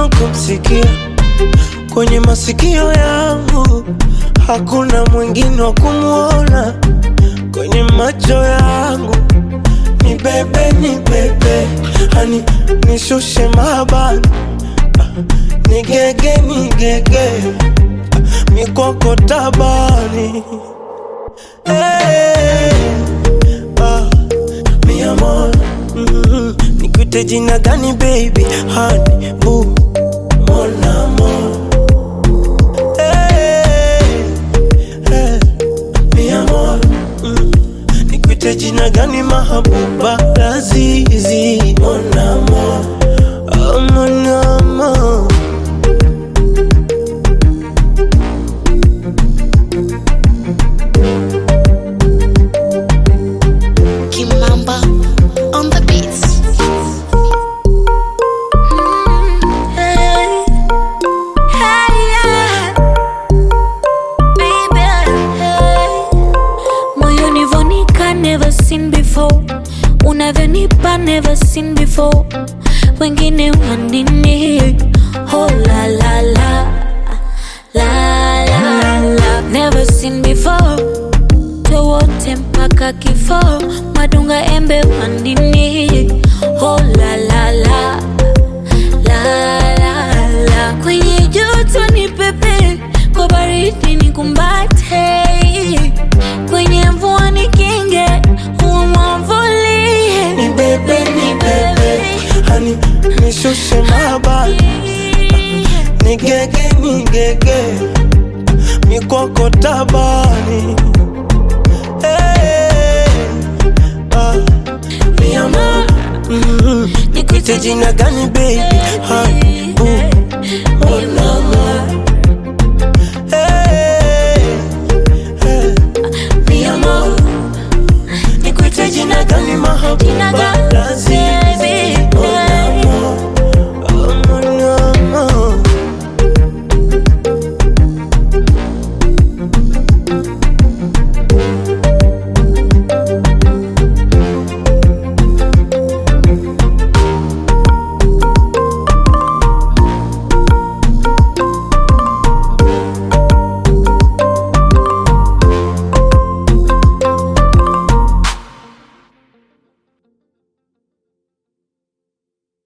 mwingine kumsikia kwenye masikio yangu, hakuna mwingine wa kumwona kwenye macho yangu. Ni bebe, ni bebe, hani nishushe mabani, ni gege, ni gege, mikoko tabani hey, ah, mi amor mm, nikuite jina gani baby, hani boo mon amour hey, hey, mi amor mm, nikuite jina gani mahabuba lazizi mon amour oh, mon amour Kimamba on the beats. Hey, hey, yeah. Baby, hey. Moyoni vonika never seen before unavyonipa never seen before wengine wanini oh la la la la la la never seen before towote mpaka kifo madunga embe wandini oh la la la la la la kwenye joto ni pepe kwa baridi ni kumbate kwenye mvua ni kinge huwa mwamvulie ni bebe, ni bebe, hani nishushe mabani ni gege, ni gege, mikoko tabani hey, ah, mi amor mm, nikuite jina gani baby, hani boo, mon amour hey, hey, mi amor nikuite jina gani mahabuba